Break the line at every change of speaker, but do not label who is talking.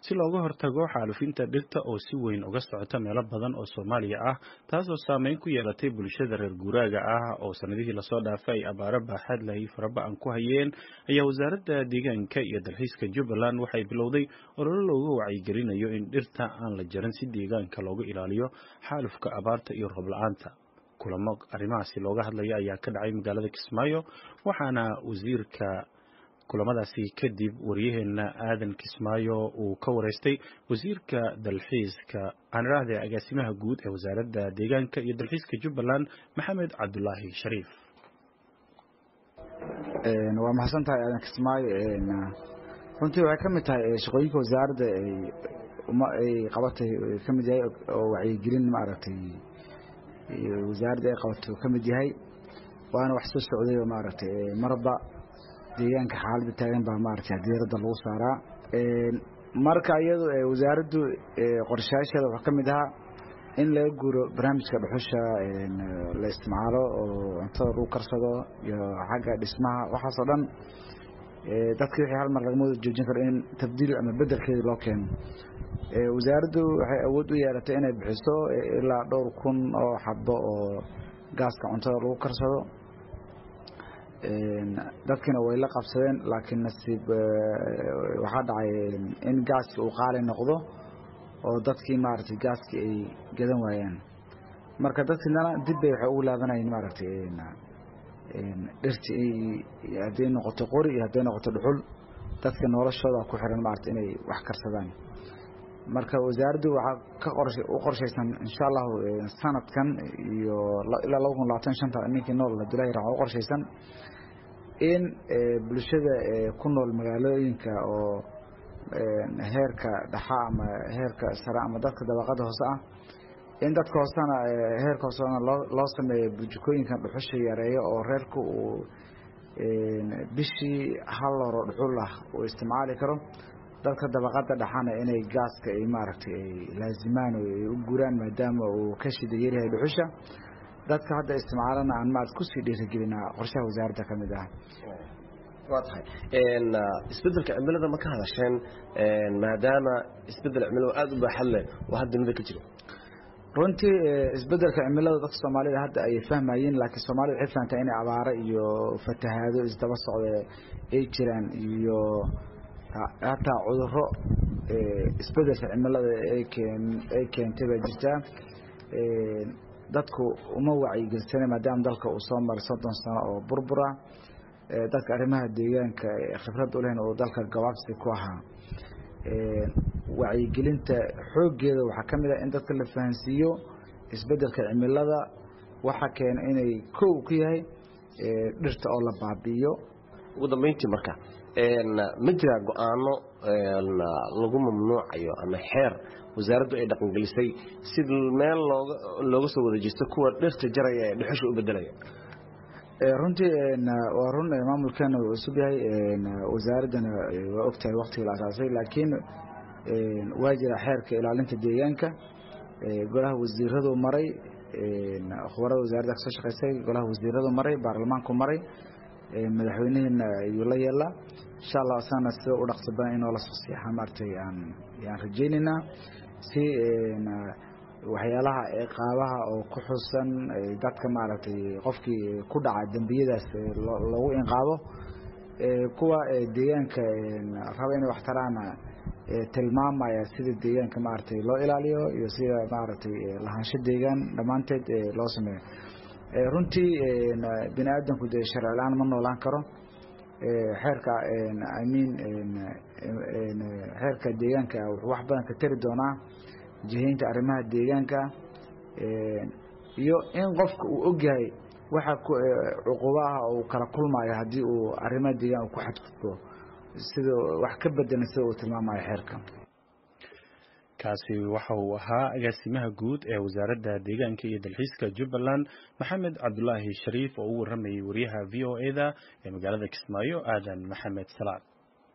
si looga hortago xaalufinta dhirta oo si weyn uga socota meelo badan oo soomaaliya ah taasoo saameyn ku yeelatay bulshada reer guuraaga ah oo sanadihii lasoo dhaafay ay abaaro baaxad lahay faraba-an ku hayeen ayaa wasaaradda deegaanka iyo dalxiiska jubbaland waxay bilowday ololo looga wacyigelinayo in dhirta aan la jarin si deegaanka looga ilaaliyo xaalufka abaarta iyo roob la-aanta kulamo arrimahaasi looga hadlaya ayaa ka dhacay magaalada kismaayo waxaana wasiirka kulamadaasi kadib waryaheena aadan kismaayo uu ka wareystay wasiirka dalxiiska aaniraahde agaasimaha guud ee wasaaradda deegaanka iyo dalxiiska jubbaland maxamed cabdulaahi shariif
waa mahadsan tahay aadan kismaayo runtii waxay ka mid tahay shaqooyinka wasaaradda ay qabatay ka mid yahay oo wacyigelin maaragtay wasaaradda ay qabato ka mid yahay waana wax soo socday oo maaragtay marba deegaanka xaaladda taagan baa maaragtay diiradda lagu saaraa marka iyadu wasaaraddu qorshayaasheeda waxaa ka mid ahaa in laga guuro barnaamijka dhuxusha la isticmaalo oo cuntada lagu karsado iyo xagga dhismaha waxaasoo dhan dadki wixii hal mar lagama wada joojin karo in tabdiil ama bedelkeeda loo keeno wasaaraddu waxay awood u yeelatay inay bixiso ilaa dhowr kun oo xabo oo gaaska cuntada lagu karsado dadkina way la qabsadeen laakiin nasiib waxaa dhacay in gaaskii uu qaali noqdo oo dadkii maaragtay gaaskii ay gadan waayaan marka dadkiinana dib bay waxay ugu laabanayeen maaragtay dhirti hadday noqoto qori iyo hadday noqoto dhuxul dadka noloshooda ku xiran maaragtay inay wax karsadaan marka wasaaraddu waxaa ka qorshe u qorshaysan insha allahu sanadkan iyo ilaa laba kun labaatan shanta ninkii nool abdullahi raxma u qorshaysan in bulshada ku nool magaalooyinka oo heerka dhaxa ama heerka sare ama dadka dabaqada hoose ah in dadka hoosena heerka hoosena loo loo sameeyo burjukooyinkan dhuxusha yareeyo oo reerku uu bishii hal loro dhuxul ah uu isticmaali karo dadka dabaqada dhaxana inay gaaska ay maaragtay ay laazimaan oo ay u guraan maadaama uu ka shida yaryahay dhuxusha dadka hadda isticmaalana aan maarad kusii dhiirigelinaa qorshaha wasaaradda ka mid ah
waa tahay isbedelka cimilada ma ka hadasheen maadaama isbedel cimilada aada u baaxad leh oo hadda dunida ka jira
runtii isbedelka cimilada dadka soomaalida hadda ay fahmayeen laakiin soomaalida waxay fahamtaa inay abaaro iyo fatahaado isdaba socda ay jiraan iyo hataa cuduro isbedelka cimilada ay keentay baa jirtaa dadku uma wacyigelsana maadaama dalka uu soo maray soddon sano oo burbura dadka arrimaha deegaanka khibrad u lehen oo dalka gabaabsi ku ahaa wacyigelinta xooggeeda waxaa ka mid ah in dadka la fahansiiyo isbedelka cimilada waxa keena inay kow ku yahay dhirta oo la baabi'iyo
ugu dambeyntii marka ma jiraa go-aano lagu mamnuucayo ama xeer wasaaraddu ay dhaqangelisay si meel looga looga soo wada jeesto kuwa dhirta jaraya ee dhuxusha u bedelaya
runtii waa run maamulkeena uu cusub yahay wasaaraddana waa ogtahay waktigii la asaasay laakiin waa jira xeerka ilaalinta deegaanka golaha wasiiradu maray khubarada wasaaradda kasoo shaqeysay golaha wasiiradu maray baarlamaanku maray madaxweyneheena ayuu la yeelaa insha allah asagana sida u dhaqso badan inoo la sosiixa maaragtay aan yaan rajaynaynaa si waxyaalaha qaabaha oo ku xusan dadka maaragtay qofkii ku dhaca dembiyadaas lagu inqaabo kuwa deegaanka raba inay wax taraana tilmaamaya sida deegaanka maaragtay loo ilaaliyo iyo sida maaragtay lahaansho deegaan dhammaanteed loo sameeyo runtii bini aadamku dee sharci la-aan ma noolaan karo xeerka imean xeerka deegaanka wuxuu wax badan ka tari doonaa jihaynta arrimaha deegaanka iyo in qofka uu ogyahay waxa cuqubaha uu kala kulmayo haddii uu arrimaha deegaan ku xadgudbo sida wax ka bedelan sida uu tilmaamayo xeerka
kaasi waxa uu ahaa agaasimaha guud ee wasaaradda deegaanka iyo dalxiiska jubbaland maxamed cabdulaahi shariif oo u waramayay wariyaha v o e da ee magaalada kismaayo aadan maxamed salaad